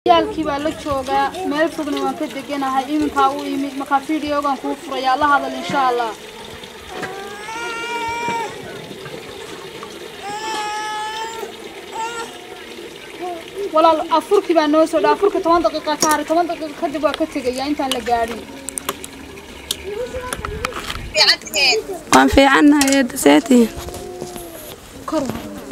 ciyaalkii baa la joogaa meel fogna waan ka deganahay iminkaa u imid markaa fideogan kuu furayaa la hadal insha allah walaal afurkii baa noo soo dha afurka toban daqiiqa ka haray toban daqiiqa kadib waa ka tegayaa intaan la gaadhin waan fiicannahay eedda seetiin kor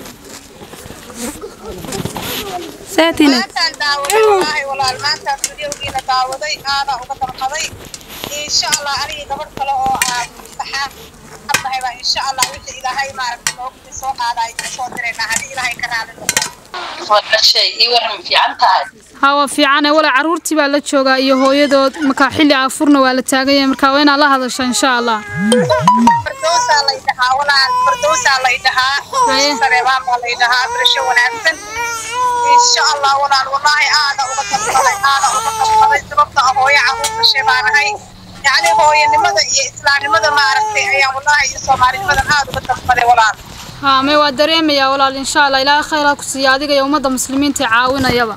seetiin maantaan daawaday wallaahi walaal maantaan fideogiina daawaday aana uga dalqaday insha allah anigii gabadh kale oo aan saxaan hadnahay baa insha allah wixii ilaahay maaragtay noogtii soo qaadaay soo diraynaa haddii ilaahay ka raali noqdo wadashay ii waran fiican tahay hawa fiicane walaa caruurtii baa la joogaa iyo hooyadood markaa xilli afurna waa la taaganya markaa waa inaad la hadasha insha allah fardowsaa lay dhahaa walaal fardowsaa lay dhahaa Haye. sareebaan baa lay dhahaa birasho wanaagsan insha allah walaal wallaahi aana uga dalqaday aana uga dalqaday sababta ah hooyo caruur dhashay baan ahay yacni hooyanimada iyo islaamnimada maaragtay ayaan wallaahi iyo soomaalinimadan aada uga dalqaday walaal haa may waa dareemayaa walaal insha allah ilaahay khayr ha ku siiya adiga iyo ummadda muslimiinta ee caawinayaba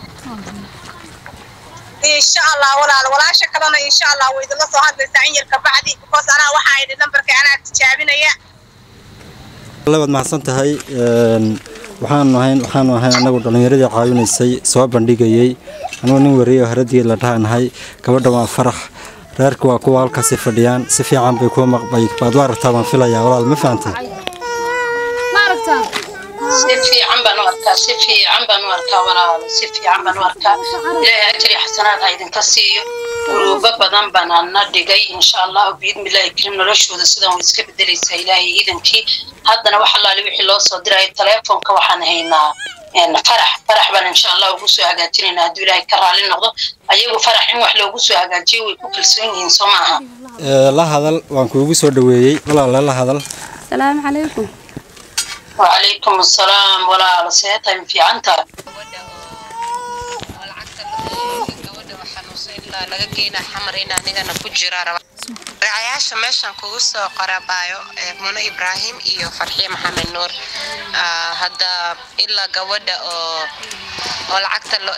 insha allah walaal walaasha kalena insha allah way idinla soo hadlaysaa in yar kabacdi because anaa waxaa idhi nambarka anaa tijaabinaya labaad mahadsan tahay een, waxaanu ahayn waxaanu ahayn anagu dhallinyaradii caawinaysay soo bandhigayey anugu nin wariyo haradii la dhahanahay gabadha waa farax reerka waa kuwa halkaasi fadhiyaan si fiican bay kuwa maqbay baad u aragtaa baan filayaa walaal ma fahantay ma aragtaa si fiican baan u arkaa si fiican baan u arkaa walaal si fiican baan u arkaa ilaahay ajri xasanaad ha idinka siiyo guruubo badan baan ana dhigay insha allahu biidnillaahi karim noloshooda sidan way iska bedelaysaa ilaahay iidankii haddana wax allaali wixii loo soo diray teleefonka waxaan haynaa een, farax farax baan insha allah ugu soo hagaajinaynaa hadduu ilaahay ka raali noqdo ayagu farax in wax loogu soo hagaajiyo way ku kalsoon yihiin soo maaha Ee, la hadal waan kuugu soo dhaweeyey walaale la hadal asalaamu calaykum وعليكم السلام ولا سيتم في عنتر laga geynaa xamar in anigana ku jira raacayaasha meeshan kugu soo qorabaayo ee muno ibraahim iyo farxiye maxamed nuur Ah, hadda ilaa gabadha oo oo lacagta lo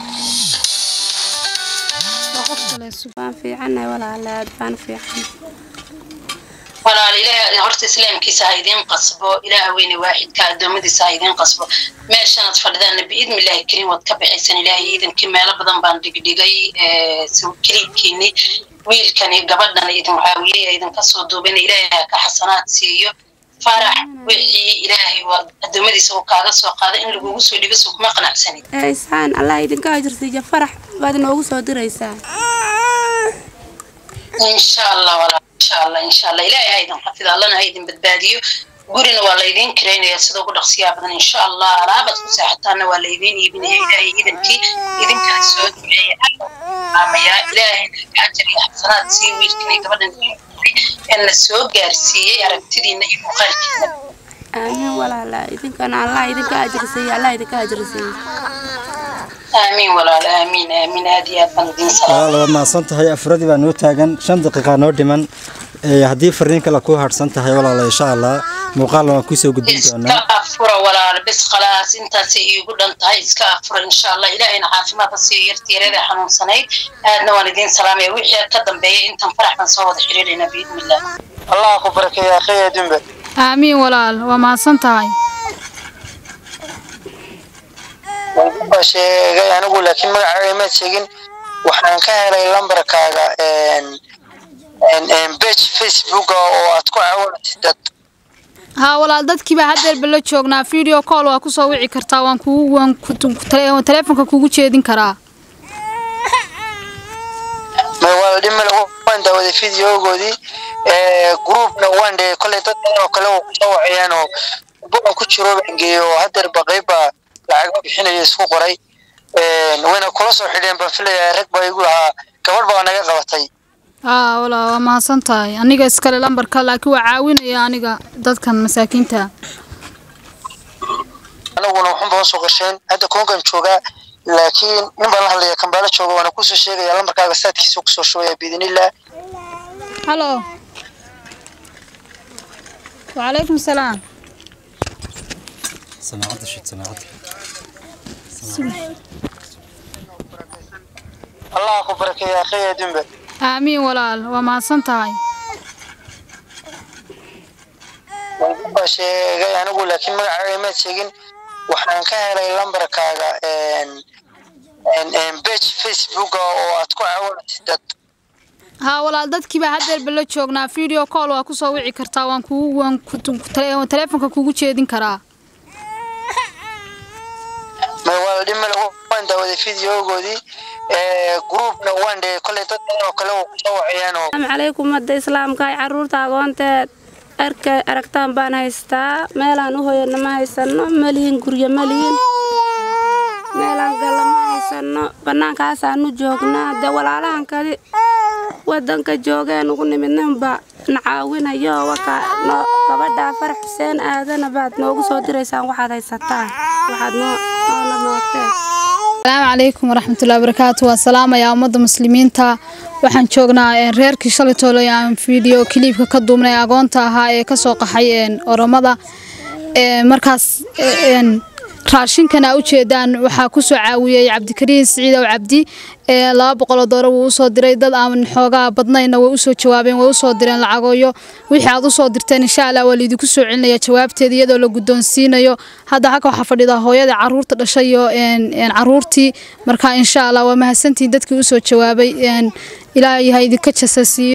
waan fiicannahay walaale aad baan fiican ولا إله هرت إسلام كيسا هيدين قصبو إله وين واحد كأدوم دي سايدين قصبو ما شنت فردان بإذن الله الكريم وتكبر حسن الله إذن كما لبضن بان دق دقي سو كريم كيني ويل كان قبلنا إذن معاوية إذن قصو دوبين إله كحسنات سيو فرح وحي إلهي وأدوم دي سو كاغا سو قادا إن لغو سو دقا سو كما قنع سني ee isaan allah idinka ajirsiiya farax baad inoogu soo diraysaa إن شاء الله ولا إن شاء الله إن شاء الله إلهي هيدن حفظ الله هيدن بدباديو gurina waa laydin karaynaya sida ugu dhaqsiyaa badan insha allah alaabad ku seexataana waa laydin iibinaya ilaahay iidankii idinkana soo duceeya amayaa ilaahay xajar iyo xasanaad sii wiilkina gabadhan ee na soo gaarsiiyey aragtidiina iyo muuqaalkiina aamiin walaala idinkana allah idinka ajirsiiya allah idinka ajirsiiya aamiin walaal aamiin aamiin aad iyo aad baan idin salaam walaal waad mahadsan tahay afuradii baa noo taagan shan daqiiqa noo dhiman Ee, haddii fariin kale ku harsan tahay walaala insha allah muuqaalna waan kusoo gudbin iska doonaa afura walaal bis khalaas intaasay iigu dhan tahay iska afura insha allah ilaahayna caafimaad ha siiyo yartiyareeda xanuunsanayd aadna waan idiin salaamaya wixii ka dambeeya intan farax baan soo wada xiriirayna biidnillah allah ku barakeeya akhiya dumbe aamiin walaal waa mahadsan tahay baa sheegay anigu laakiin magacaaga ma sheegin waxaan ka helay lambarkaaga page facebook oo aad ku caawinaysid dad haa walaal dadkii baa haddeerba la joognaa video call waa kusoo wici kartaa waan kugu waan ku- ku- tele- teleefonka kugu jeedin karaa ma waa dhimale waan daawaday videogoodii groupna waan dhigay kolley dad badan oo kale oo kusoo wacayaan oo buga ku jiro baan geeyey oo haddeerba qeyba lacaga bixinaya isku qoray wayna kula soo xidheen baan filayaa rag baa igu lahaa gabadh baa naga qabatay haa walaal waa mahadsan tahay aniga iskale lambarka laakiin waa caawinaya aniga dadkan masaakiinta anaguna waxun baan soo qorsheen hadda koonkan joogaa laakiin nin baan la hadlaya kambaalo jooga waana kusoo sheegaya lambarkaaga saadkiisa kusoo shubaya biidnillah halo wacalaykum salaam samaacadda shid samaacadda allah ku barakeeya akhiya adduunba aamiin walaal waa mahadsan tahay baa sheegay anigu laakiin magacaaga imaad sheegin waxaan ka helay lambarkaaga bage facebooka oo aad ku caawinaysid dad haa walaal dadkiibaa haddeerba la joognaa video call waa kusoo wici kartaa waan kugu waan ku- tele- taleefonka kugu jeedin karaa may waa dhimale waan daawaday videogoodii groupna waan dhigay kolley dad badan oo kale uu kusoo wacayaan oo asalaamu calaykum ummadda islaamka ay caruurta agoonteed arka aragtaan baan haystaa meelaan u hoyano ma haysano malihin guryo malihin meelaan galla ma haysano bannaankaasaanu joognaa dee walaalahan kali wadanka joogeen ugu nimidninba na caawinayo waka no gabadhaa farax xuseen aadana baad noogu soo diraysaan waxaad haysataan waxaad noo noona moogteen asalaamu calaykum waraxmatullahi wabarakaatu waa salaamayaa ummadda muslimiinta waxaan joognaa een, reerkii shalay toole aan video kiliibka ka duubnay agoonta ahaa ee kasoo qaxay een, oromada Een, markaas een, raashinkana ujeedaan waxaa kusoo caawiyey cabdikariin siciidow cabdi ee laba boqoloo dooro wuu usoo diray dad aan xoogaa badnayna way usoo jawaabeen way usoo direen lacagooyo wixii aad usoo dirteen insha allah waa laidinku soo celinaya jawaabteeda iyadoo la guddoonsiinayo hadda halka waxaa fadhida hooyada caruurta dhashay iyo een, een, caruurtii marka insha allah waa mahadsantihiin dadkii usoo jawaabay een, ilaahay ha idinka jasasiiyo